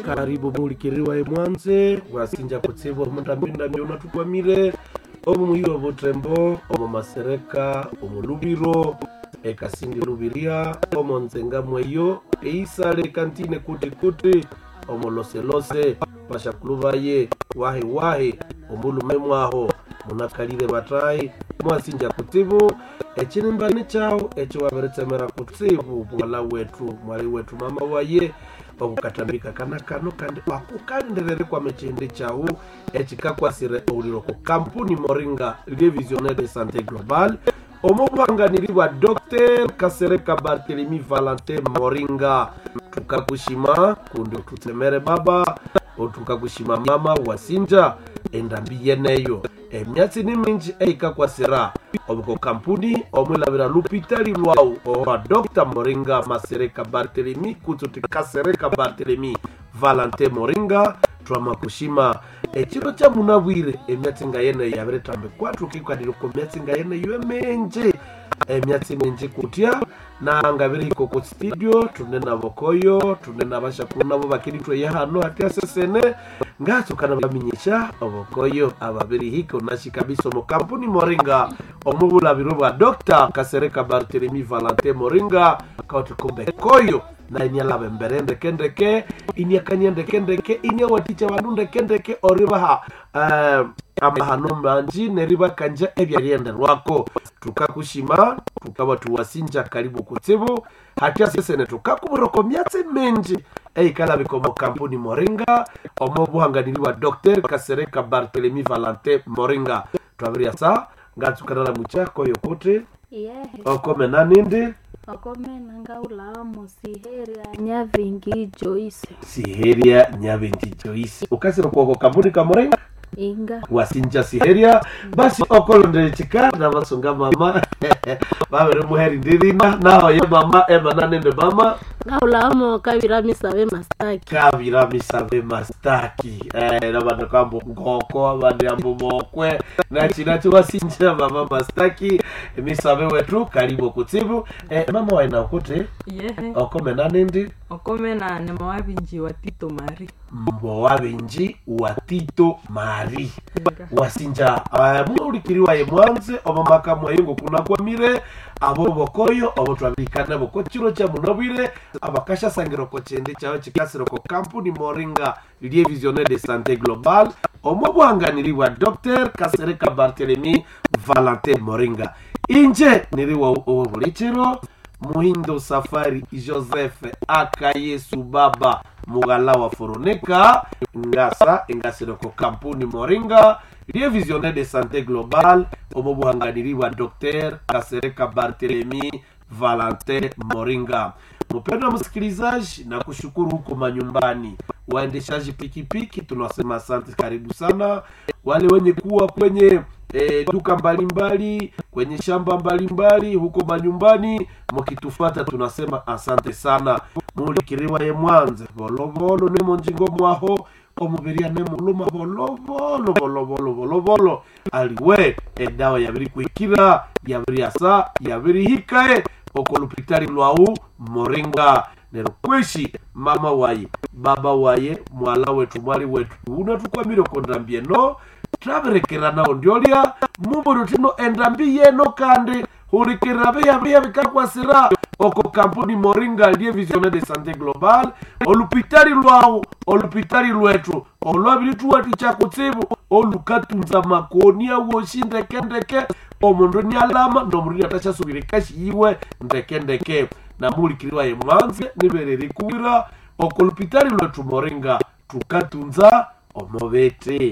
karibu mulikiriwa emwanze wasinja kutsibu omundambindambi unatukwamire omu muhiwa butembo omu masereka omu lubiro ekasindi lubiria omu nzenga mweyo eisale kantine kuti kuti omu loselose pashakulubaye wahi wahi omulume mwaho munakalire batayi mwasinja kutsibu ekinimbani kyawu ekyo wabiritsemera kutsibu mwala wetu mwali wetu mama waye okukatambika kana kano kandi akukalindirere kwame chindi kyawu ekikakwasire owuliro ku kampuni moringa revisionnaire de santé global omubuhanganiri bwa dr kasereka bartelemi valentin moringa tukakushima kundi tutsemere baba otukakushima mama wasinja endambi yeneyo emyatsi ni minji eikakwasira obuko kampuni omwilabira lupitali lwawu owa dr moringa masereka bartelemi kutsuti kasereka bartelemi valentin moringa twamakushima ekiro kya munabwire emyatsi nga yeneyo yabiretambe kwathu kikwadire ku myatsi nga yeneyo emenji emyatsi minji kutya nanga birihiko ku studio tune nabo koyo tune nabashakulu nabo bakiritwe hano hati asesene ngatsukana baminyisha obokoyo ababirihiko nashi kabisa omu kampuni moringa omubulabiro bwa dr kasereka bartelemi valentin moringa kauti kumbe koyo na inyalaba embere ndekendeke inyakanya ndekendeke inyawaticha bandu ndekendeke oribaha uh, amahano manji neribakanja ebyaryenderwako tukakushima tukaba tuwasinja karibu kutsibu hatya sesene tukakubiroko myatsi minji eikalabika omu kampuni moringa omu buhanganiri bwa dr kasereka bartelemi valentin moringa twabirya sa ngatsukanala muchako yokuti yehe okomena nindi okomena ngaulamo siheria nyavingi joyce siheria nyabendi joisi ukasira kwoko kampuni ka moringa inga wasinja siheria basi okolondere chika na basunga mama babere muheri ndirina naho ye mama emana nende mama ngaulamo kaviramise mastaki kabira misabe mastaki eh, nabantu kambo ngoko abandi ambo mokwe nachinacho wasinja mama mastaki misabe wetu karibu kutsibu eh, mama waina ukuti yehe okomena nindi okomena ni mawabinji wa tito mari mbo wabenji wa tito mari wasinja uh, muulikiriwa ye mwanze omo maka mwayo kuna kwamire abo bokoyo obo twabikana boko chiro kya munobwire abakashasangiro ko chende kyaho kikasiro ko kampuni moringa lie visionnaire de santé global omo bwanganiri bwa dr kasereka bartelemi valentin moringa inje niriwa owo bulikiro muhindo safari joseph akayesu baba mugala wa foroneka ngasa engasiro ko kampuni moringa lie visionnaire de santé global omo buhanganiri bwa dr kasereka bartelemi valentin moringa mpendwa msikilizaji na kushukuru huko manyumbani waendeshaji pikipiki tunasema asante karibu sana wale wenye kuwa kwenye e, duka mbalimbali kwenye shamba mbalimbali huko manyumbani mukitufata tunasema asante sana mulikiriwa ye mwanze volovolo nemo njingo mwaho omubiria nemuluma volovolo volovolo volovolo aliwe edawa yabiri kwikira yabiri asa yabiri hikae okolupitali lwau moringa nero kweshi mama waye baba waye mwala wetu mwali wetu unatukwamire kondambie no traberekera nao ndiolya mubono tino endambi yeno kandi hulikirira biya biya bikakwasira oko kampuni moringa lie visionnaire de santé global olupitali lwawu olupitali lwetu olwabiri tuwati chakutsibu olukatunza makoni awoshi ndekendeke omundu nialama nomundu niatachasubire kashi yiwe ndekendeke namulikiriwa ye mwanze nibereri kuwira oko lupitali lwetu moringa tukatunza omobete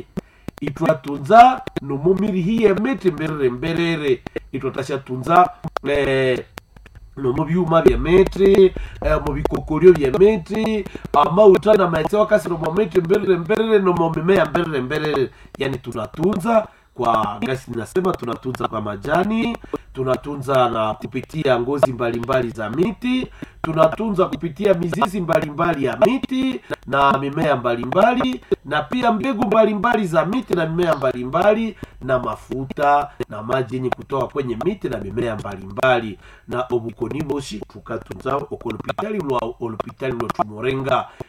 itwatunza nomumirihiye miti mberere mberere itwatashatunza eh, nomu byuma byemiti eh, mu bikokolyo byemiti amauta na maetse wakasiro mu miti mberere mberere nomu mimea mberere mberere yani tunatunza kwa gasi nasema tunatunza kwa majani tunatunza na kupitia ngozi mbalimbali za miti tunatunza kupitia mizizi mbalimbali ya miti na mimea mbalimbali na pia mbegu mbalimbali za miti na mimea mbalimbali na mafuta na maji yenye kutoka kwenye miti na mimea mbalimbali na obukoni boshi tukatunza okolopitali lwa olopitali lwetu morenga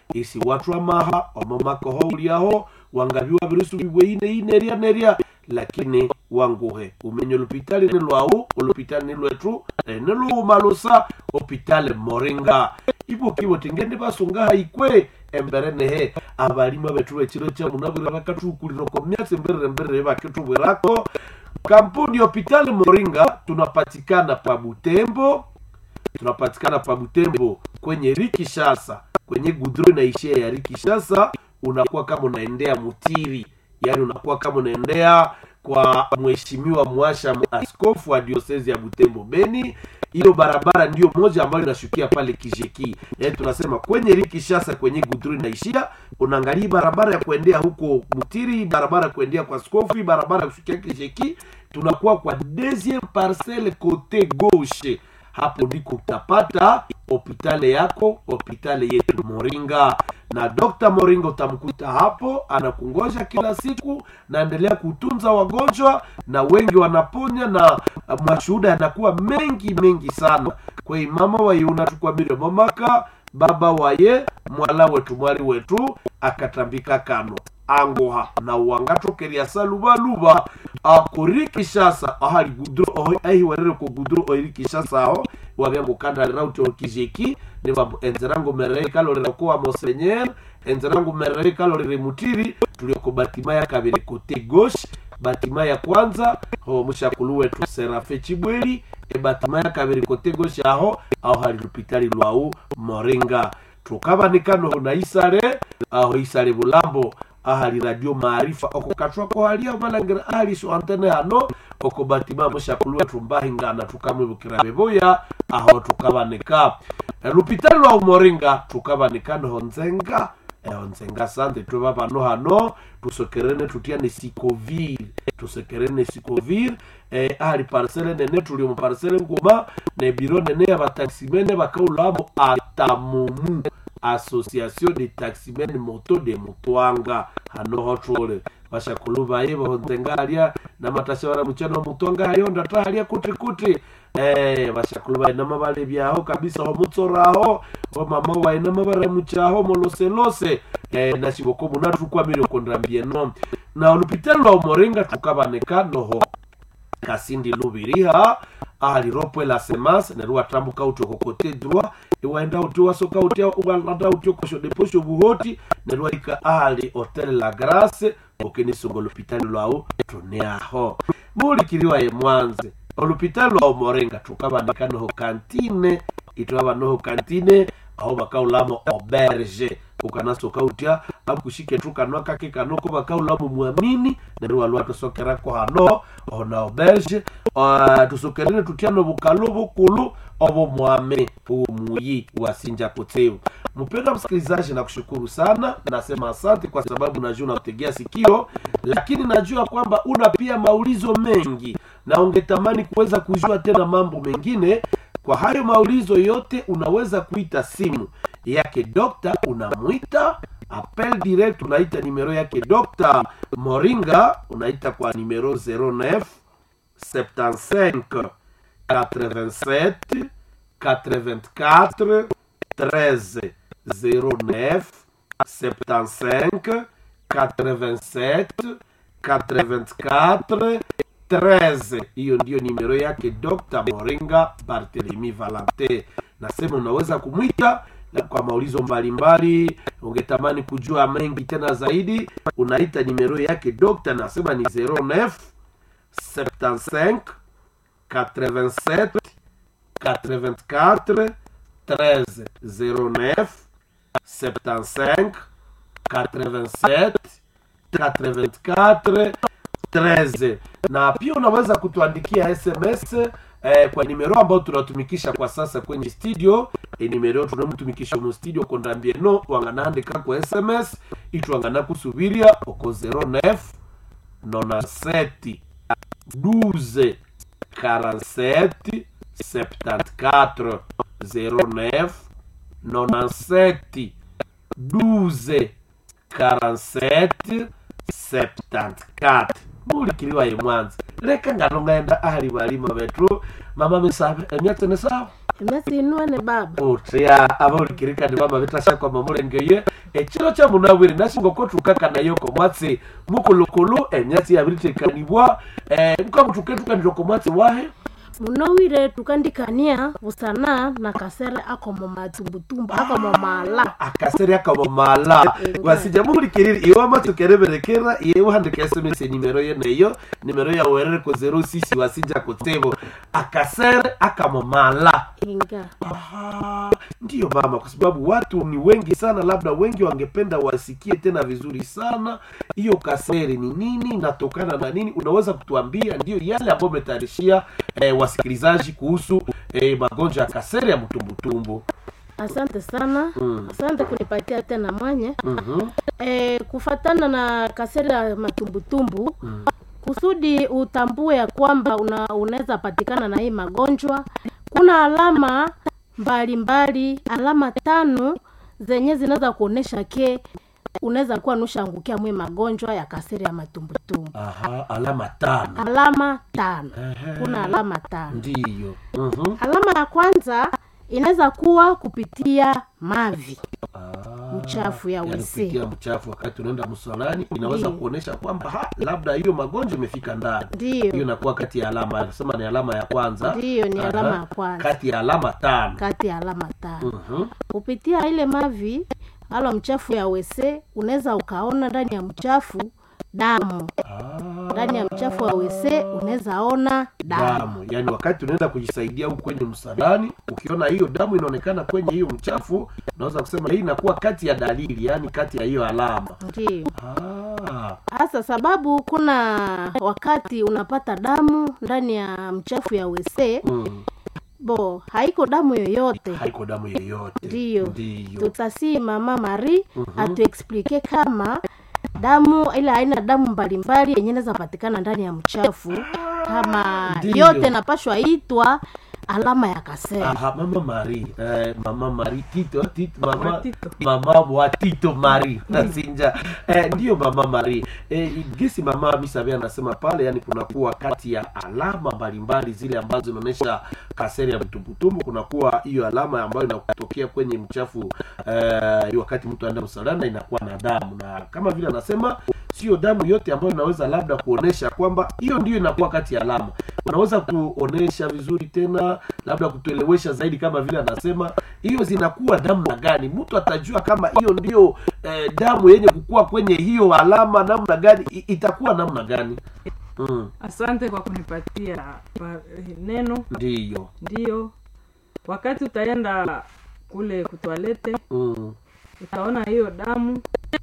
isi watu amaha omomakoho uliaho wangaviwa virusu vibweine ineria neria lakini wanguhe umenya olupitali ni lwau olupitali ni lwetu ene luumalusa opitale moringa ivo kivo tingende vasungaha ikwe embere nehe abalima betu bechiro cha munabwire bakatukulira ko myatsi mbere mbere bakitubwirako kampuni hospitali moringa tunapatikana pa butembo tunapatikana pa butembo kwenye rikishasa kwenye gudro inaishia ya rikishasa unakuwa kama unaendea mutiri yaani unakuwa kama unaendea kwa mheshimiwa mwasha askofu wa diosezi ya butembo beni hiyo barabara ndio moja ambayo inashukia pale kijeki yaani tunasema kwenye rikishasa kwenye gudru inaishia unaangalia barabara ya kuendea huko mutiri barabara ya kuendea kwa askofu hii barabara ya kushukia kijeki tunakuwa kwa deuxième parcelle cote gauche hapo ndiko utapata hopitale yako hopitale yetu moringa na dr moringa utamkuta hapo anakungoja kila siku naendelea kutunza wagonjwa na wengi wanaponya na uh, mashuhuda yanakuwa mengi mengi sana kwei mama waiuna tukwamire momaka baba waye mwala wetu mwali wetu akatambika kano angoha na uwangatokeria salubaluba akori kishasa ahali gudro ohi ahi warere ko gudro ohi kishasa aho wabyango kanda rauti okijeki niba enzerango merei kalorera ko monseigneur enzerango merei kalorere mutiri tulioko batima ya kabiri kote gauche batima ya kwanza ho mushakulu wetu serafe chibweli e batima ya kabiri kote gauche aho aho hali lupitali lwau moringa tukabanikano na isale aho isale bulambo ahali radio maarifa oko katwako halia malangira ahali so antene hano oko batima mushakulu wetu mbahingana tukamwibukira bebuya aho tukabanika E, lupitali lwa umoringa tukabanika noho nzenga eho nzenga sante tweba bano hano tusokerene tutiane sikovile tusekerene sikovile eh, ahali parcele nene tuli mu parcele nguma ne biro nene ya bataximene bakaulamo atamumu association de taximen moto de mutwanga hano hotule bashakulu baye bahonzenga halia na matasha bara muchano mutwanga halio ndata halia kuti kuti eh bashakulu baye nama bale byaho kabisa ho mutsoraho ho mama waye nama bara muchaho moloselose eh na shiboko munatu kwa mire kondambie no na olupitalo lwa umoringa tukabaneka noho kasindi lubiriha ahali ropwe la semas neruwa tambuka uti okokote drwa iwaenda uti wasoka uti walanda uti okosho deposho buhoti neruwa ika ahali hotel la grace okenisunga olupitali lwau tuneaho mulikiriwa ye mwanze olupitali lwa umorenga tukabanika noho kantine itwaba noho kantine aho bakaulamo auberge ukanasoka utya akushike tu kanwa kake kanoko bakaulamo mwamini neruwa lwa tusokerako hano ona auberge uh, tusokerene tutyano bukalo bukulu obo mwame huu muyi wasinja kutseu mpenda msikilizaji na kushukuru sana nasema asante kwa sababu najua unategea sikio lakini najua kwamba una pia maulizo mengi na ungetamani kuweza kujua tena mambo mengine kwa hayo maulizo yote unaweza kuita simu yake dokta unamwita appel direct unaita nimero yake dokta moringa unaita kwa nimero 09 75 87 84 13 09 75 87 84 13 hiyo ndiyo nimero yake dr moringa barthelemy valante nasema unaweza kumwita na kwa maulizo mbalimbali ungetamani kujua mengi tena zaidi unaita nimero yake dokta nasema ni 09 75 87 84 13 09 75 87 84 13 na pia unaweza kutuandikia sms eh, kwa nimero ambayo tunatumikisha kwa sasa kwenye studio e nimero tunamtumikisha mu studio kondambieno wanganaandika kwa sms itwangana kusubiria oko 09 97 12 47 74 09 97 12 47 74 mulikiliwa ye mwanza leka ngano ngenda ahali balima betu mama misabe emyatse ne sawa emyatsi inuene baba utya abaulikirikani mama bitasha kwa mamulengeye ekiro kya munawiri nasinga okotukaka nayo komwatsi mukulukulu emyatsi yabiritekanibwa eh, mukamutuketukanira komwatsi wahe munowire tukandikania busana na kasere ako mu matumbutumbu ako mu mala akasere akamomala wasija muhulikiriri iwe amatukereberekera iyewe handika sms nimero ye neyo nimero ya werere ko 06 wasija kutebo akasere akamomala inga Aha, ndiyo mama kwa sababu watu ni wengi sana labda wengi wangependa wasikie tena vizuri sana hiyo kasere ni nini inatokana na nini unaweza kutuambia ndiyo yale ambayo umetayarishia eh, wasikilizaji kuhusu eh, magonjwa ya kasere ya mtumbutumbu asante sana Mm. asante kunipatia tena mwanye mm-hmm. e, kufatana na kasere ya matumbutumbu Mm. kusudi utambue ya kwamba una, unaweza patikana na hii magonjwa kuna alama mbalimbali mbali, alama tano zenye zinaweza kuonesha ke unaweza kuwa nushangukia mwe magonjwa ya kasere ya matumbutumbu Aha, alama tano alama tano Ehe. kuna alama tano ndiyo mm-hmm. alama ya kwanza inaweza kuwa kupitia mavi Ah, Mchafu ya yaani WC. kupitia mchafu wakati unaenda msalani inaweza Ndiyo. kuonesha kwamba ha, labda hiyo magonjwa imefika ndani hiyo ndiyo inakuwa kati ya alama nasema ni alama ya kwanza Ndiyo, ni Aha, alama ya kwanza. kati ya alama tano kati ya alama tano Mhm. kupitia ile mavi ala mchafu ya wese unaweza ukaona ndani ya mchafu damu Ah, ndani ya mchafu wa wese unaweza ona damu damu yaani wakati unaenda kujisaidia huku kwenye msalani ukiona hiyo damu inaonekana kwenye hiyo mchafu unaweza kusema hii inakuwa kati ya dalili yaani kati ya hiyo alama ndiyo ah, hasa sababu kuna wakati unapata damu ndani ya mchafu ya wese mm, bo haiko damu yoyote haiko damu yoyote ndiyo ndiyo tutasi mama mari atuexplike kama damu ile aina damu mbalimbali yenye inaweza patikana ndani ya mchafu kama Ndiyo. yote napashwa itwa alama ya kasere Aha, mama mari eh, mama mari tito tito mama Watito. mama wa tito mari nasinja eh, ndiyo mama mari eh, gisi mama misabe anasema pale yani kunakuwa kati ya alama mbalimbali zile ambazo zinaonyesha kaseri ya mtumbutumbu kunakuwa hiyo alama ambayo inatokea kwenye mchafu eh, wakati mtu aenda msalana inakuwa na damu na kama vile anasema sio damu yote ambayo inaweza labda kuonesha kwamba hiyo ndio inakuwa kati ya alama unaweza kuonesha vizuri tena labda kutuelewesha zaidi kama vile anasema hiyo zinakuwa damu na gani mtu atajua kama hiyo ndio eh, damu yenye kukua kwenye hiyo alama namna gani i- itakuwa namna gani mm, asante kwa kunipatia pa- neno ndiyo ndiyo wakati utaenda kule kutwalete mm. utaona hiyo damu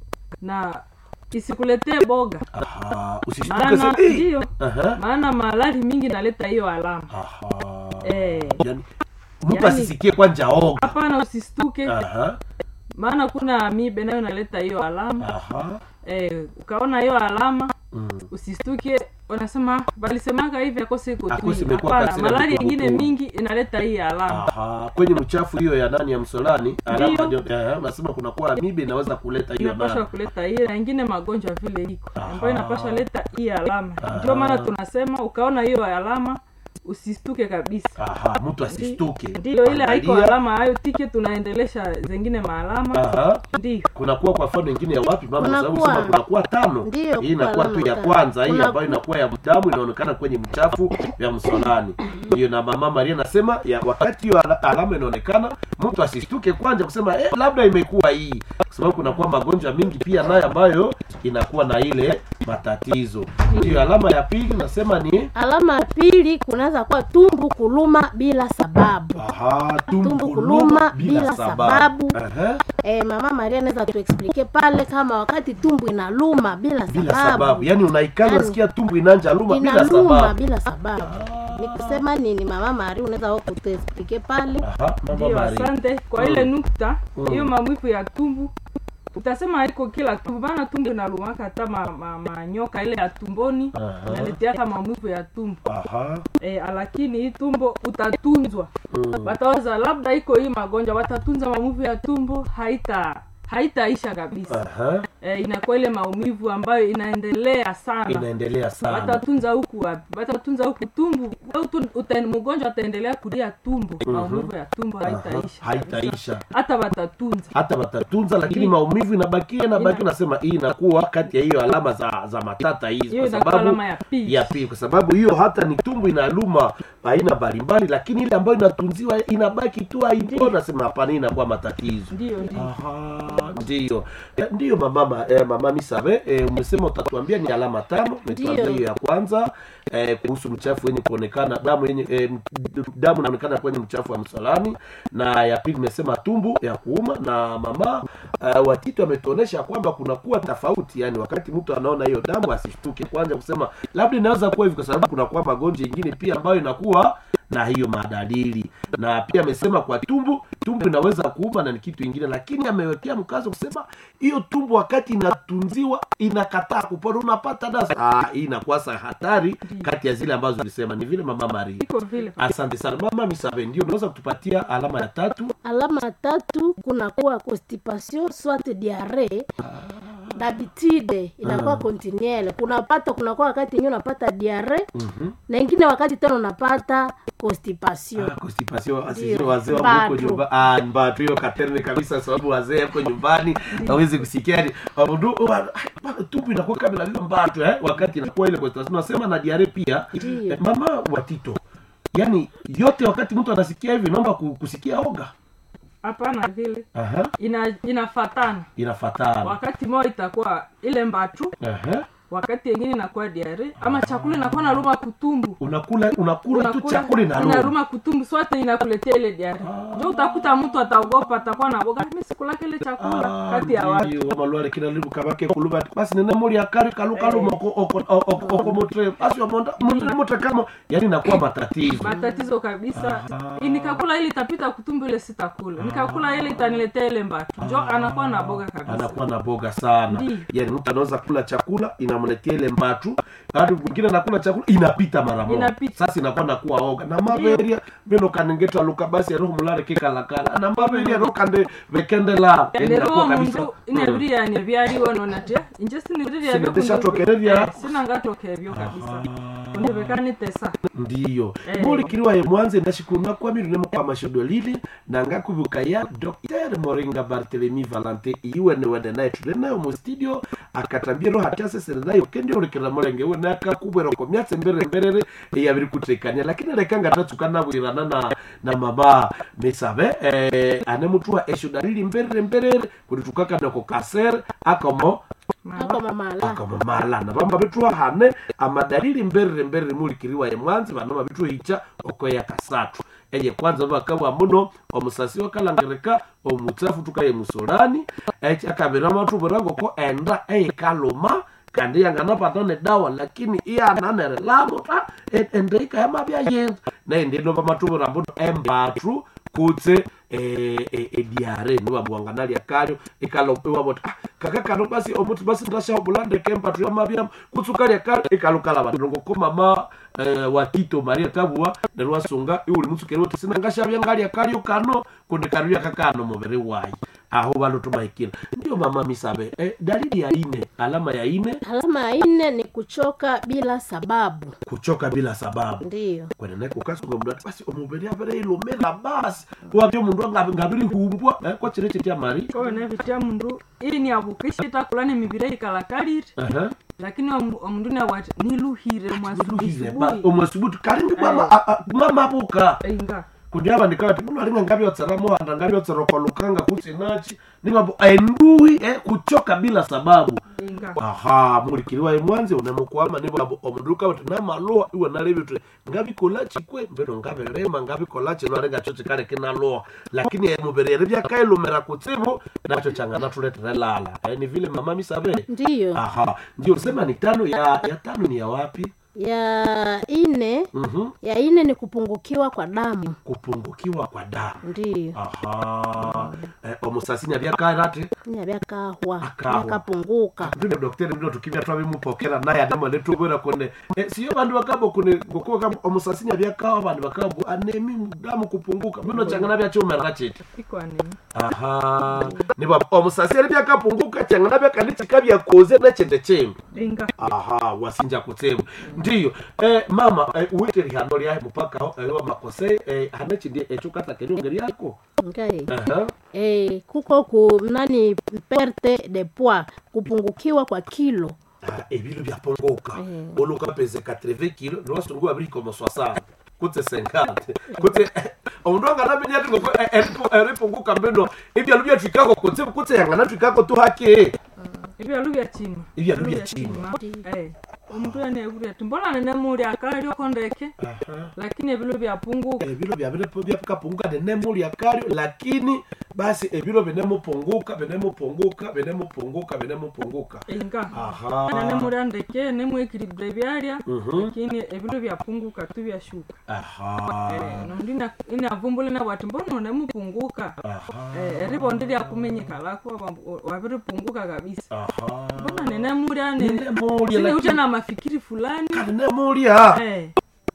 na isikuletee boga Aha, usishtuke maana sasa, "Eh!" ndiyo Aha, maana malali mingi naleta hiyo alama aha. Eh. yani, mtu Yani- asisikie kwanja oga hapana usistuke Aha, maana kuna mibe nayo naleta hiyo alama aha. eh, ukaona hiyo alama Mm. usistuke wanasema walisemaka hivi akose iko Akose tu imekuwa hapana kasira ya malali kutubu ingine tu. mingi inaleta hii alama Aha, kwenye mchafu hiyo ya nani ya msolani alama Ndiyo. ndio eh, nasema kunakuwa mibe inaweza kuleta hiyo inapasha nani kuleta hiyo na ingine magonjwa vile iko Aha. ambayo inapasha leta hii alama Aha. ndio maana tunasema ukaona hiyo alama usistuke kabisa aha mtu asistuke ndiyo ile haiko Angalia. alama hayo tike tunaendelesha zengine maalama aha ndio kunakuwa kwa mfano ingine ya wapi mama Kunakuwa- sababu sema kunakuwa tano Ndiyo, hii inakuwa kunakuwa tu ya tano. kwanza hii Kunaku- ambayo inakuwa ya damu inaonekana kwenye mchafu ya msolani hiyo na mama maria anasema ya wakati hiyo ala- alama inaonekana mtu asistuke kwanza kusema eh, labda imekuwa hii kwa sababu kunakuwa magonjwa mingi pia nayo ambayo inakuwa na ile matatizo ndiyo alama ya pili nasema ni alama ya pili kunaweza kuwa tumbu kuluma bila sababu aha tumbo Tumbo kuluma kuluma bila bila sababu sababu. Aha. e, mama maria anaweza tuexplike pale kama wakati tumbu inaluma bila bila sababu, sababu yani unaikana Yani- unasikia tumbo inanja luma bila inaluma sababu bila sababu ni kusema nini mama mari unaweza wewe kutuexplike pale aha mama ndio Maria asante kwa ile Mm. nukta Mm. hiyo mamwifu ya tumbu utasema haiko kila tumbu maana tumbu inalumaka hata ma, ma, manyoka ile ya tumboni Aha. inaleteaka mamwifu ya tumbu aha e, lakini hii tumbo utatunzwa Mm. watawaza labda iko hii magonjwa watatunza mamwifu ya tumbo haita haitaisha kabisa aha eh, inakuwa ile maumivu ambayo inaendelea sana inaendelea sana watatunza huku wapi watatunza huku tumbu au tu- uta- mgonjwa ataendelea kulia tumbu maumivu ya tumbu haitaisha haitaisha hata watatunza hata watatunza lakini Ndi- maumivu inabakia inabakia Ina- nasema hii inakuwa kati ya hiyo alama za za matata hizi hiyo kwa inakuwa sababu alama ya pili ya pili kwa sababu hiyo hata ni tumbu inaluma aina mbalimbali lakini ile ambayo inatunziwa inabaki tu haipo nasema hapana hii inakuwa matatizo ndio ndio Aha, ndiyo Eh, ndiyo mama eh, mama misabe eh, umesema utatuambia ni alama tano umetuambia Ndiyo. hiyo ya kwanza eh, kuhusu mchafu wenye kuonekana damu yenye eh, m- damu inaonekana kwenye mchafu wa msalani na ya pili imesema tumbu ya kuuma na mama uh, watito ametuonesha kwamba kunakuwa tofauti yani wakati mtu anaona hiyo damu asishtuke kwanza kusema labda inaweza kuwa hivi kwa sababu kunakuwa magonjwa ingine pia ambayo inakuwa na hiyo madalili na pia amesema kwa tumbu tumbu inaweza kuuma na ni kitu ingine lakini amewekea mkazo kusema hiyo tumbu wakati inatunziwa inakataa kupona unapata dasa ah, hii inakuwa sa hatari kati ya zile ambazo ulisema ni vile mama mari iko vile asante sana mama misabe ndio unaweza kutupatia alama ya tatu alama ya tatu kunakuwa constipation soit diarrhee d'habitude inakuwa continuelle kunapata kunakuwa wakati yenyewe unapata diarrhee Mhm. na ingine wakati tena unapata constipation Ah, constipation asije Ndio. wazee wa huko Mbatu. nyumba ah mbatu hiyo katerme kabisa sababu wazee hapo nyumbani hawezi kusikia ni abudu tupu inakuwa kama vile mbatu eh wakati inakuwa ile constipation nasema na diare pia Ndio. eh, mama watito yani yote wakati mtu anasikia hivi naomba ku- kusikia oga hapana vile aha ina inafatana inafatana wakati moja itakuwa ile mbatu aha wakati yengine inakuwa diare ama chakula inakuwa naruma kutumbu unakula unakula tu Unakula, chakula inaruma inaruma kutumbu sote inakuletea ile diare njo utakuta mtu ataogopa atakuwa na boga mi sikulaka ile chakula kati ya watu wamalwale kina libu kabake kuluba basi nene muri akari kalukalu moko oko oko oko motre basi wamonda motre motre kama yani inakuwa matatizo matatizo kabisa I- nikakula ile itapita kutumbu ile sitakula nikakula ile itaniletea ile mbatu njo anakuwa na boga kabisa anakuwa na boga sana Ndiyo. yani mtu anaweza kula chakula inamletea ile mbatu hadi mwingine anakula chakula inapita mara moja Inapita. sasa inakuwa nakuwa oga na maberia bino kanengeta luka basi roho mulare kikalakala na maberia ro kande vekende la yani ndero inakuwa kabisa mundu inebiriani byaliwo nonatya inje Sinitishatokereria. sinangatokebyo kabisa undibekanitesa ndiyo Eh. mulikiriwa ye mwanze ndashikuma kwamirune mukwamashodo lili nangakubuka ya dr moringa bartelemi valante iwene wene naye tuli nayo mu studio akatambia ro hatyasesere nayo kendi ulikira mulenge wene akakubwera ko myatse mbere mberere yabiri kutekania lakini lekanga tatsuka nabwirana na na mama misabe eh, ane mutuwa eshoda lili mberere mberere kulitukakana ko kasere akomo ako mamala akamamala na bamba bitwa hane amadalili mberere mberere mulikiriwa ye mwanzi bano babitwa hicha okoya kasatu eye kwanza bakabwa muno omusasi wakalangereka omutsafu tukaye musolani echi akabira matu burango ko enda eye kaluma kandi yanganapata ne dawa lakini iyananere lamo ta e- ende ikayama byayenza naende no bamatubura mbuno embatu kutse eh, eh, ediare niwabwanganalya kalyo ikalopiwabota ah, kaka kano basi omuti basi ndashahobulande kempatu yamabyam kutsukalya kalyo ikalukala bantu ngokomama eh, watito maria tabua nerwasunga iuli mutsukeri wote sinangashavya ngalya kalyo kano kundi kalyo kakano mubiri wayi aho bano tumahikira ndio mama misabe eh, dalili ya ine alama ya ine alama ya nne ni kuchoka bila sababu kuchoka bila sababu ndiyo kwenene kukasunga mundu ati basi omubiri abere ilumira basi wabyo mundu angabi- ngabiri humbwa eh, kwa chire chitya mari kone vitya mundu ili ni abukisha itakula ni mibire ikalakalire Aha. lakini omu- omundu niawati niluhire Luhize, ba- mwasubuhi omwasubutu kalindi mama a- a- mama buka inga kundi abandika bati mundu alinga ngabyotsera muhanda ngabyotsera kolukanga kutsinachi ningabo endui eh, kuchoka bila sababu inga aha mulikiriwa emwanzi unemukwama nibabo omunduka uti namaloa iwe nalebitwe ngabikola chikwe mbeno ngabirema ngabikola chino alinga cho chikale kinaloa lakini emubiri eri byakailumira kutsibu nacho changana tuletere lala eh, ni vile mama misabe ndiyo aha ndio sema ni tano ya ya tano ni ya wapi ya ine Mhm. ya ine ni kupungukiwa kwa damu kupungukiwa kwa damu ndiyo aha eh, omusasini abyakayirati nyabyakahwa Akahwa. byakapunguka ndine dokteri ndino tukibya twabimupokera naye adama netubwera kune eh, siyo bandu bakabo kune gokuwa kama omusasini abyakawa bandu bakabo anemi damu kupunguka bino changana byachomerera chiti iko anini aha niba omusasi ali byakapunguka changana byakandi chikabyakoze nechende chembe inga aha wasinja kutsemu ndiyo eh, mama eh, uwite lihano lyahe mupaka eh, wa makose eh, hanechindi echukata kenyonge lyako ngai aha eh, kuko ku nani perte de poids kupungukiwa kwa kilo Ah, ebilo byapunguka Eh. oluka pese 80 kilo niwasungu abiri komo 60 kutse 50 kutse omundu anganamenya ati ngoko eh, eripu- eripunguka mbino ibyalo byatwikako kutse kutse yanganatwikako tuhake ebyalu byachima Ebyalu byachima. Eh, omuntu yanegulya ati mbona nenemuli akali okondeke lakini ebilo byapunguka ebilo byabire- byakapunguka nenemulya kalyo lakini basi ebilo binemupunguka binemupunguka binemupunguka binemupunguka inga aha nenemuli andeke nemwekilibula ebyalya Mhm. lakini ebilo byapunguka tu byashuka aha Eh, nondi ina- inavumbula nabo ati mbona nemupunguka aha Eh, eribondi lyakumenyeka lako wabambu- wabiripunguka kabisa aha mbona nenemulya Nenemulya, sineucha lakini- na mafikiri fulani kali nemulya Eh,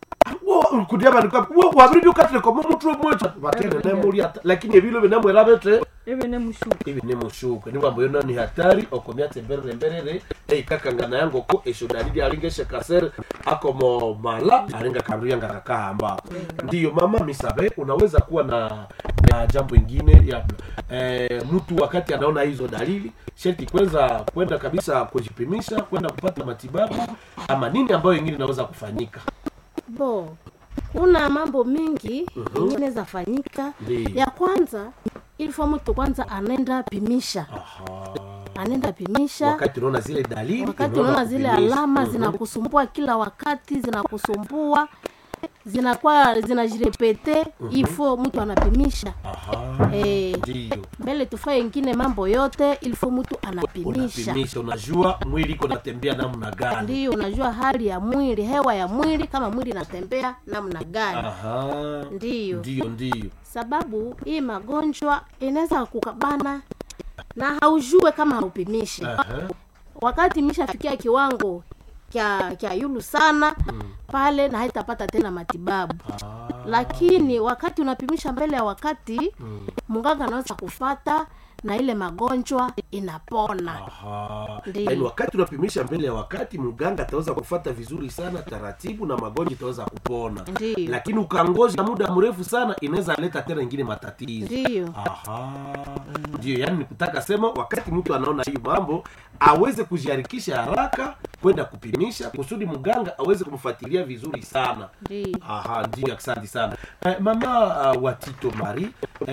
kudia vanhu waviri vyukatireko mumutwe mwecha vatene nemulya lakini evilo vinemwera vete ebe nemushuka ivi nemushuka niwambo yona ni hatari okomyatse mberere mberere eikakangana yangoko esho dalili alingeshe kasere akomo mala alinga kandu yanga kakahamba ndiyo mama misabe unaweza kuwa na, na jambo ingine ya eh, mtu wakati anaona hizo dalili sherti kwanza kwenda kabisa kujipimisha kwenda kupata matibabu ama nini ambayo ingine inaweza kufanyika bo kuna mambo mingi ingine zafanyika Ndiyo. ya kwanza ilifo mtu kwanza anaenda pimisha Aha. anaenda pimisha wakati unaona zile dalili wakati unaona unaona zile kupimisha. alama Mhm. zinakusumbua kila wakati zinakusumbua zinakuwa zinajirepete ifo mtu anapimisha Aha. Eh, ndiyo mbele tufae ingine mambo yote ilifo mtu anapimisha unapimisha unajua mwili iko natembea namna gani ndiyo unajua hali ya mwili hewa ya mwili kama mwili inatembea namna gani Aha. ndiyo ndiyo ndiyo sababu hii magonjwa inaweza kukabana na haujue kama haupimishi Aha. wakati mishafikia kiwango kya kya yulu sana pale na haitapata tena matibabu Ah. lakini wakati unapimisha mbele ya wakati mganga anaweza kufata na ile magonjwa inapona Aha. Ndiyo. Yaani wakati unapimisha mbele ya wakati mganga ataweza kufata vizuri sana taratibu na magonjwa itaweza kupona Ndiyo. lakini ukangoja muda mrefu sana inaweza leta tena ingine matatizo ndiyo Aha. ndio yani nikutaka sema wakati mtu anaona hii mambo aweze kujiharikisha haraka kwenda kupimisha kusudi mganga aweze kumfuatilia vizuri sana ndiyo aha ndio asante sana eh, mama uh, watito mari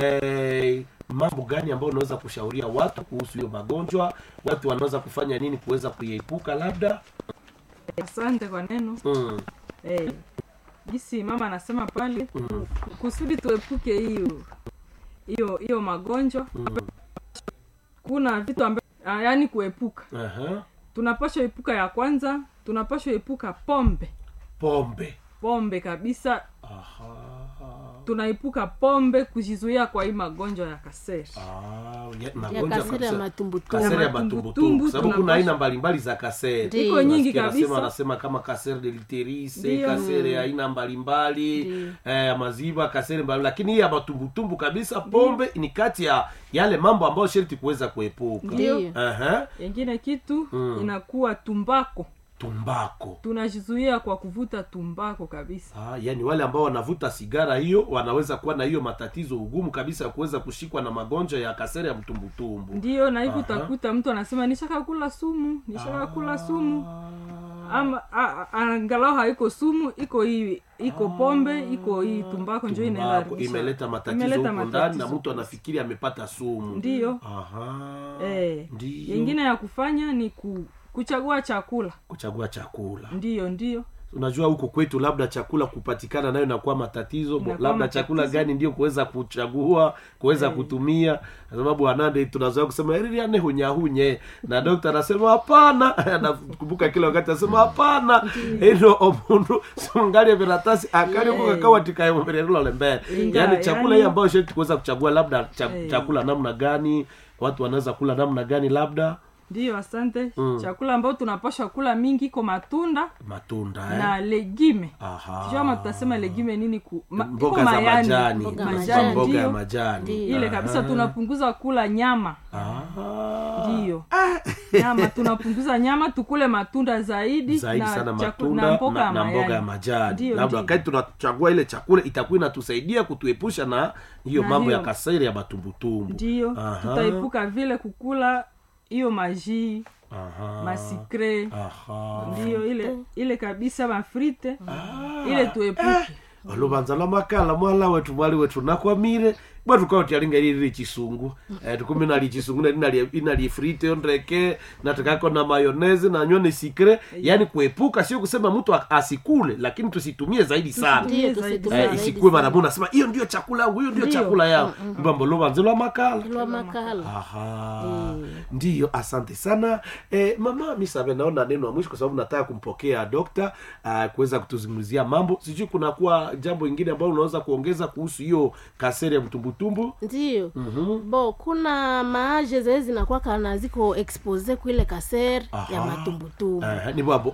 eh, mambo gani ambayo unaweza kushauria watu kuhusu hiyo magonjwa watu wanaweza kufanya nini kuweza kuiepuka labda asante kwa neno mm. eh, gisi mama anasema pale kusudi tuepuke hiyo hiyo hiyo magonjwa kuna vitu ambavyo yaani kuepuka Aha. tunapashwa epuka ya kwanza tunapashwa epuka pombe pombe pombe kabisa aha tunaepuka pombe kujizuia kwa hii magonjwa ya kaseri Ah, ya- ya magonjwa kasiri ya kabisa. matumbutumbu kasere ya matumbutumbu, matumbutumbu sababu kuna tunapaswa- aina mbalimbali za kasere Ndiyo. iko nyingi Nasikia anasema kabisa anasema kama kasere de literise Ndiyo. kasere ya aina mbalimbali Ndiyo. eh, ya maziwa kasere mbali lakini hii ya matumbutumbu kabisa pombe ni kati ya yale mambo ambayo sherti kuweza kuepuka ndiyo Aha. yengine kitu Mm. inakuwa tumbako tumbako tunajizuia kwa kuvuta tumbako kabisa Ah, yani wale ambao wanavuta sigara hiyo wanaweza kuwa na hiyo matatizo ugumu kabisa ya kuweza kushikwa na magonjwa ya kasere ya mtumbutumbu ndiyo na hivi Aha. utakuta mtu anasema nishakakula sumu nishakakula sumu ama a- a- angalau haiko sumu iko hii iko pombe iko hii tumbako njo inaenda Tumbako haribisha. imeleta matatizo Imeleta huko ndani na matatizo. mtu anafikiri amepata sumu ndiyo Aha. eh. Ndiyo. yengine ya kufanya ni ku, kuchagua chakula kuchagua chakula ndiyo ndiyo unajua huko kwetu labda chakula kupatikana nayo inakuwa matatizo bo, Inakuwa labda matatizo. chakula gani ndio kuweza kuchagua kuweza kutumia kwa sababu anande tunazoea kusema eririane hunyahunye na dokta anasema hapana anakumbuka kila wakati anasema hapana ino omundu sungalie viratasi akaliokakawatikaemumirerulole mbele Inga, yaani chakula yani- hii ambayo sheti kuweza kuchagua labda cha, Eh. chakula namna gani watu wanaweza kula namna gani labda ndiyo asante Mm. chakula ambayo tunapashwa kula mingi iko matunda matunda eh? na legime Aha. sijua ama tutasema legime nini ku, ma, iko mboga za mayani. majani Mboga mboga majani. mboga ya ndiyo. majani Ndiyo. ile kabisa tunapunguza kula nyama Aha. ndiyo nyama tunapunguza nyama tukule matunda zaidi, zaidi na sana chaku- matunda na na, mboga ya na mboga ya mayani. majani Ndiyo, labda ndiyo. wakati tunachagua ile chakula itakuwa inatusaidia kutuepusha na hiyo Na mambo ya hiyo- kaseri ya matumbutumbu ndiyo Aha. tutaepuka vile kukula hiyo majii Aha. masikre Aha. ndiyo ile ile kabisa mafrite ile tuepuke olubanza lwa makala mwala wetu mwali wetu nakwamire bwa tukao tyalinga lili chisungu eh, tukumi nali chisungu na inali inali frite ondreke na tukako na mayonezi na nyone sikre yani kuepuka sio kusema mtu a- asikule lakini tusitumie zaidi sana Ndiyo, Tusitumie zaidi tusitumie eh, zaidi isikuwe sana. mara moja nasema hiyo ndio chakula yangu hiyo ndio Ndiyo. chakula yangu mbambo lubanza lwa makala lwa makala aha ndiyo asante sana eh, mama misabe naona neno la mwisho kwa sababu nataka kumpokea dokta uh, kuweza kutuzungumzia mambo sijui kunakuwa jambo ingine ambalo unaweza kuongeza kuhusu hiyo kaseri ya mtumbutumbu ndiyo bo kuna maaje zee zinakuwa kana ziko expose kuile kaser ya Aha. matumbutumbu Eh, ni bwabo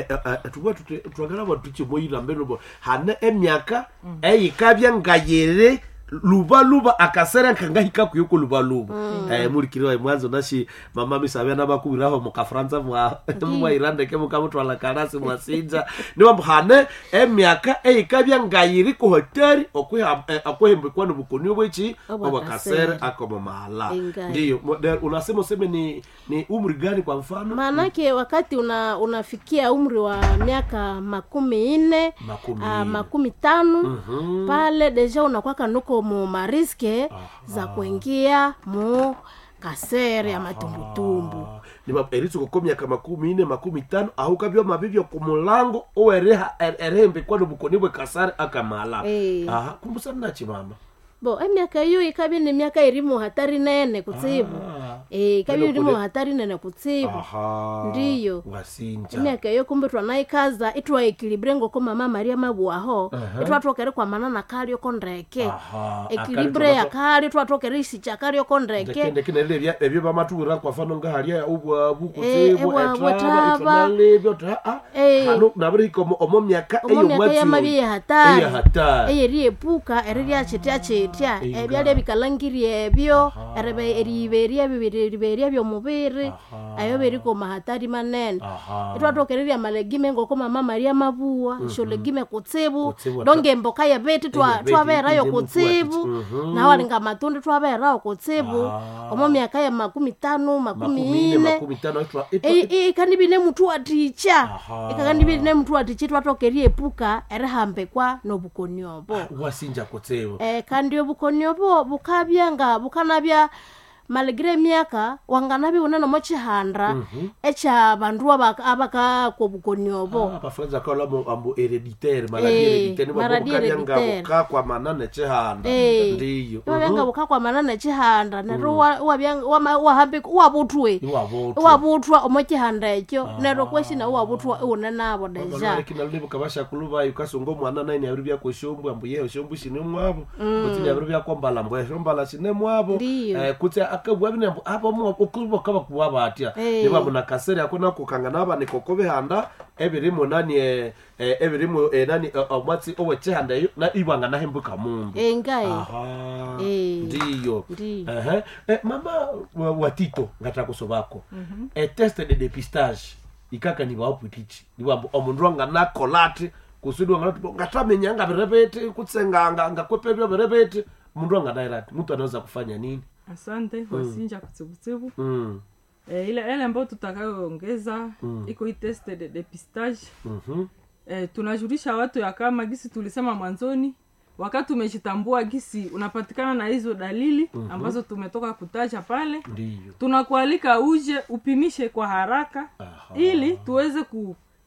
tuba twagala bwa tukimoyira mbeno bo hane emyaka eyikabya ngayere luba luba akasera nkangahika kuyoko luba luba eh, mulikiriwa mwanzo nashi mama misabya nabakubiraho mukafransa mwa mwairandeke mukamutwala karasi mwasinja niwambo hane emyaka eyikabya ngayiri ku hoteli okwiha- eh, okwihembekwa nobukoni bweki Obwa obwakasere kasere. akomo mahala Ingali. ndiyo Mo- de- unasema useme ni ni umri gani kwa mfano maanake wakati una unafikia umri wa miaka makumi nne Makumi ah, nne. makumi tano Mhm. pale deja unakwaka nuko mu mariske za kuingia mu kasere ya matumbutumbu eritsuko myaka makumi ine makumi tano ahukabyo mabibyo ku mulango owereha erehembekwa nobukoni bwe kasare akamala Eh. aha kumbusana nachi mama bo emyaka iyo ikabye ni myaka iri mu hatari nene kutsibu Ah. Eh, ikabye Lelo iri mu kule- hatari nene kutsibu aha Ndiyo. wasinja emyaka iyo kumbe twanaikaza itwaekilibre ngoko mama maria mabuaho Aha. itwatokere kwamana kalioko ndeke Aha, ekilibre akali yakali twatokere isicha kalioko ndeke ndekendeke nerere ebyo bamatuwira kwafano ngahalya ubwa Eh, bukutsibu ebwa- etraba bwataba. itwanalebyo ta Eh. hano nabirihika omo- omo myaka omo myaka yamabi yehatari eyahatari eyeriepuka eriryakyetya kyetya Inga. ebyalya bikalangiri ebyo eribe- eriiberya bibiriberya byomubiri Aha. ayo beriko mahatari manene aha itwatokererya malegime ngoko mama maria mabuwa sholegime kutsibu Kutsibu, donge emboka yebeti twa- Eyebeti twaberayo ine kutsibu mukwati. Mhm. nawalinga matundi twaberayo kutsibu Ah. omo myaka ya makumi tano makumi makumi ine ine makumi tano itwa- itwa- ikandibine mutu waticha Aha. ikakandibine mutu waticha twatokerie epuka erihambekwa nobukoni obo wasinja kutsibu eh, kandi obukoni obo bukabya nga bukanabya maligire emyaka wanganabya une nomo chihanda ekya bandu abaka- abakakwa obukoni obo abafuranza kaola ambu hereditaire maladi Eh, hereditaire maladi nibabukabya hereditaire. ngabuka kwa manane chihanda Eh, ndiyo iwabya nga bukakwamana nechihanda neryo wa- wabya- wama- wahambika iwabutwe iwabotu iwabuthwa omo chihanda ekyo neryo kweshina iwabutwa iwune nabo deja kinalibuka bashakulu bayo kasunga omwana naini abiri byakweshombu ambu yeho shombu shine mwabo kutini abiri byakombala mbu eshombala shine mwabo Ndiyo. Eh, kuti akabwabine ambu abo okulibo kaba kuwa batya Eh. nibabu nakaseri ako nakukanga nabanikoko bihanda ebirimu nani eh, eh, ebirimu eh, nani eh, omwatsi owechihanda eyo na ibwanga nahembuka mundu engaye aha Eh. ndiyo Ndiyo. Ehe. Eh, mama wa- watito ngata kusovako eh, test de dépistage ikaka ni waupwitichi niwambo omundu anganakolati kusudi wanganati ngatamenya ngavireveti kutsenganga ngakwepevyo vireveti mundu anganairati mtu anaweza kufanya nini asante wasinja kutsibutsibu mm. eh, ile ele ambayo tutakayoongeza iko hii test de depistage mhm. eh, tunajulisha watu ya kama gisi tulisema mwanzoni wakati umejitambua gisi unapatikana na hizo dalili ambazo tumetoka kutaja pale ndiyo tunakualika uje upimishe kwa haraka Aha. ili tuweze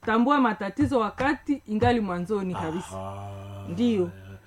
kutambua matatizo wakati ingali mwanzoni kabisa Aha. Ndiyo.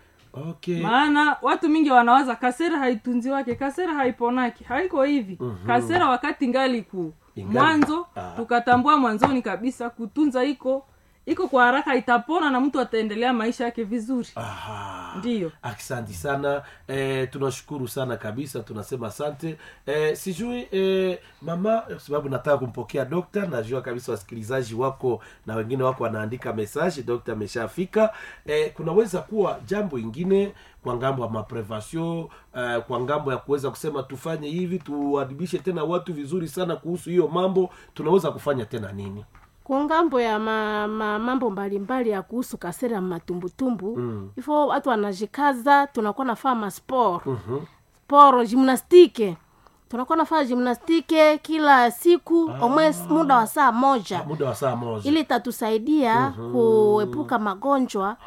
okay maana watu mingi wanawaza kasera haitunzi wake kasera haiponaki haiko hivi mm-hmm. kasera wakati ngali ku Ingali. mwanzo Ah. tukatambua mwanzoni kabisa kutunza iko iko kwa haraka itapona na mtu ataendelea maisha yake vizuri Aha. ndiyo asante sana eh, tunashukuru sana kabisa tunasema asante eh, sijui eh, mama kwa sababu nataka kumpokea dokta najua kabisa wasikilizaji wako na wengine wako wanaandika mesaje dokta ameshafika eh, kunaweza kuwa jambo ingine kwa ngambo ya maprevation eh, kwa ngambo ya kuweza kusema tufanye hivi tuadibishe tena watu vizuri sana kuhusu hiyo mambo tunaweza kufanya tena nini kwa ngambo ya ma, ma, mambo mbalimbali ya kuhusu kasera matumbutumbu mm. ifo watu wanajikaza tunakuwa nafaa masport Mhm. sport gymnastike tunakuwa nafaa gymnastike kila siku omwe muda wa saa moja muda wa saa moja ili itatusaidia kuepuka magonjwa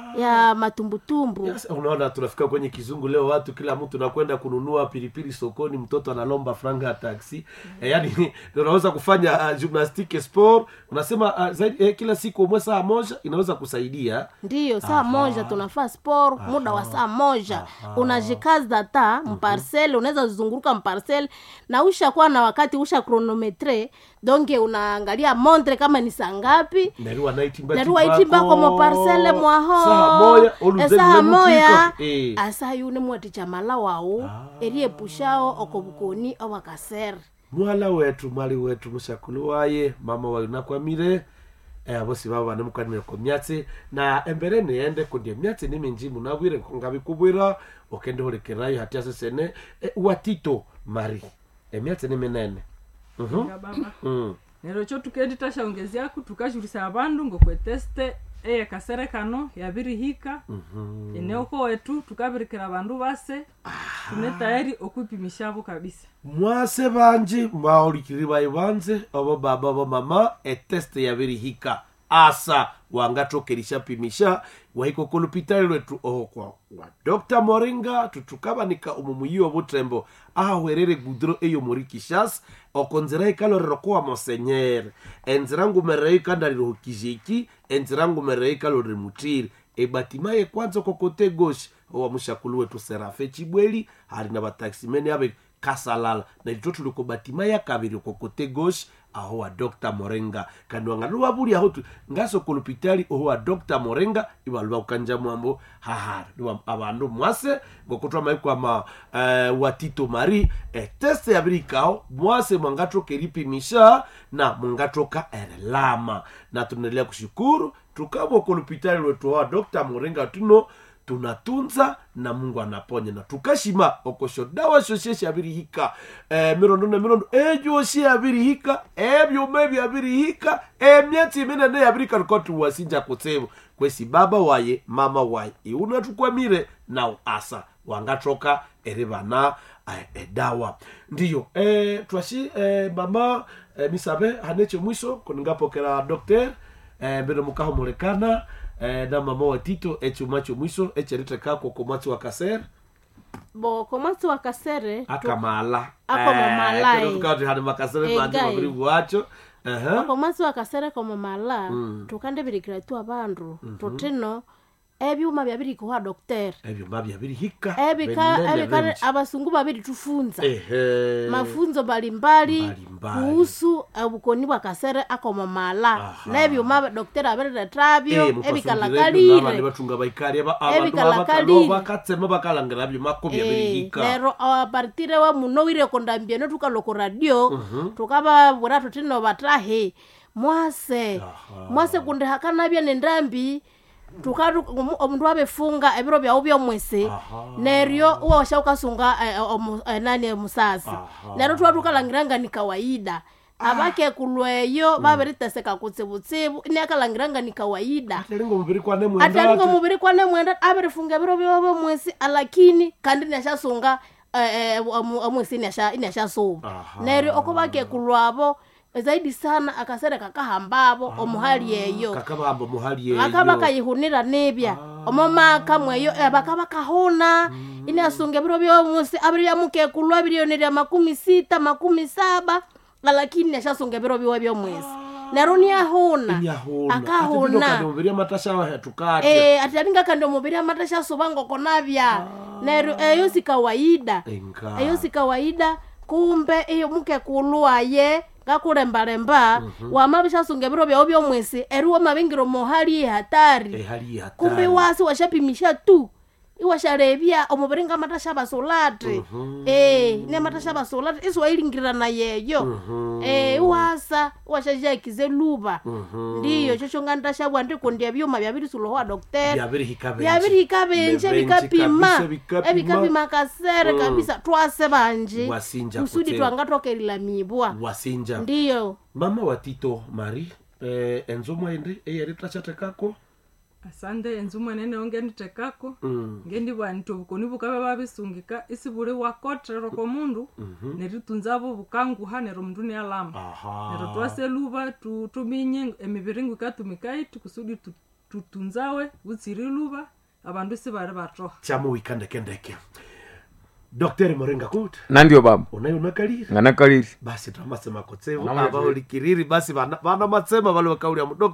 ya matumbutumbu Yes, unaona tunafika kwenye kizungu leo watu kila mtu nakwenda kununua pilipili sokoni mtoto analomba franga ya taksi e, yani unaweza kufanya uh, gymnastique sport unasema uh, zaidi, eh, kila siku umwe saa moja inaweza kusaidia ndiyo saa moja tunafaa sport muda wa saa moja unajikaza ta mparsele unaweza zunguruka mparsele na ushakuwa na wakati usha kronometre donge unaangalia montre kama ni saa ngapi neriwa naitimba nariwa itimbako moparsele mwaho saa moya oluze esaha lule moya mutiko. Eh. asa yune mwaticha mala wawu eriepushao okobukoni obakasere mwala wetu mwali wetu mushakulu waye mama wayu nakwamire eh, abosi babo bane mukwanire ko myatsi na embere niende kundie myatsi niminji munabwire ngabikubwira okende hulekerayo hati asesene eh, watito mari emyatsi ni minene Mhm. Nga baba Mm. nero cho tukendi tashaongeziaku tukajulisa abandu ngokweteste eye kasere kano yabirihika Mhm. eneoko wetu tukabirikira abandu base tune tayari okwipimishabo kabisa mwase banji mwaolikiri bayi banze obo baba obo mama eteste yabirihika asa wangatokerisha pimisha wahiko lupitali lwetu oho kwa wa dr moringa tutukabanika omumuyiwa butembo ahwerere gudro eyo muri kishas okonzira ikalorero kuwa mosenyere enzira ngumerero ikandaliro hukijiki enzira ngumerero ikalorere mutiri ebatimaye kwanza kokote goshi owa mushakulu wetu serafe chibweli hali na bataximeni abe kasalala na lito tuliko batima ya kabiri kokote gauche aho wa dr morenga kandi wangaluwa buli aho tu- ngaso kulupitali oho wa dr morenga ibaluba kukanja mwambo hahara niwa abandu mwase ngokotwa maiko ama uh, watito mari eh, teste yabirikao mwase mwangatoka eripimisha na mwangatoka erelama na tunaendelea kushukuru tukabwa kulupitali lwetu wa dr morenga tuno tunatunza na mungu anaponya na tukashima okosho dawa shoshe shabirihika e, mirondo na mirondo ejoshi yabirihika ebyuma byabirihika emyatsi minene yabirika tukoti wasinja kutsibu kwesi baba waye mama waye iuna tukwamire na asa wangatoka eri bana eh, edawa ndiyo e, twashi e, mama e, misabe haneche mwiso kuningapokera dokter eh, mbere mukaho mulekana eh, na mama wa tito echumacho mwiso echeriteka kokomwatsi wa kaser bo komwasi wa kasere akamala Ako mamala, eh. tukati hali makasere Eh, manje gai. mabiri bwacho Aha. okomwasi wa kasere komamala tukandebirikira tu abandu totino ebyuma byabirikuwa dokter ebyuma byabirihika ebika binene ebika benji. abasungu babiritufunza Ehe. mafunzo mbalimbali Mbalimbali. kuhusu obukoni bwa kasere akomamala Aha. nebyuma dokteri abiriretabyo Eh, mukasungire ebyo n'abandi ebikalakalire batunga baikali aba- abantu Ebikalakalire. abakalo bakatsema bakalangira byuma ko byabirihika lero apartire wa muno wire kondambieno tukaloko radio tukababura tutino batahe mwase Aha. mwase kundi hakanabya nendambi tukatu omu- omundu abefunga ebiro byawu byomwese Aha. neryo uwa washa ukasunga eh, omu- eh, nani musasi Aha. neryo tuwa tukalangiranga ni kawaida abakekulweyo babiriteseka kutsibutsibu iniakalangiranga ni kawaida atalinga omubiri kwane atalinga mwenda omubiri kwane mwenda abirifunga ebiro byobo mwesi alakini kandi niashasunga eh, eh, omu- omwesi iniasha- iniashasuba Aha. neryo oko bakekulwabo zaidi sana akasere kakahambabo omuhali eyo kakabamba muhali eyo baka bakayihunira nibya omomaka mweyo eh, baka bakahuna iniasunga ebiro byomusi abiri byamukekulwa birionirya makumi sita makumi saba lakini niashasunga ebiro byowe byomwesi nero niahuna inyahuna akahuna atipindokandimuviria matasha wahetukate Eh, ati alinga kandi omubiri amatasha suba ngoko navya nero eyo si kawaida enga eyo si kawaida kumbe iyo muke kulwaye ngakulembalemba wamabishasunga ebiro byao byomwesi eri wamabingiro mohali hatari ehali hatari kumbe wasi washapimisha tu iwashalebya omubiri nga matasha basolati eh ne matasha basolati isiwailingirana yeyo eh iwasa iwashajakize luba ndiyo chocho nga ndashabwa ndikundia byuma byabirisulowa doktera byabirihika benji. byabirihika benje Benji bikapima kabisa, bikapima. ebikapima kasere kabisa twase banje Wasinja kusudi kutera. twangatokelila mibwa wasinja ndiyo mama watito mari eh, enzo mwaindi eyeri tachatekako asande enzu mwenene ongenditekako mm. ngendibwanita obukoni bukabe babisungika isi buli wakotrero komundu neritunzabo bukanguha nero omundu nialama nero aha twase luba tu- tuminye emibiri ngu ikatumika iti kusudi tu- tutunzawe butsiri luba abandu isi bari batoha chamuwikandekendeke dokteri morenga kut nandio baba unayo unakaliri nganakaliri basi twamasema kotsevo Namwe aba ulikiriri basi vana vana matsema vale vakaulya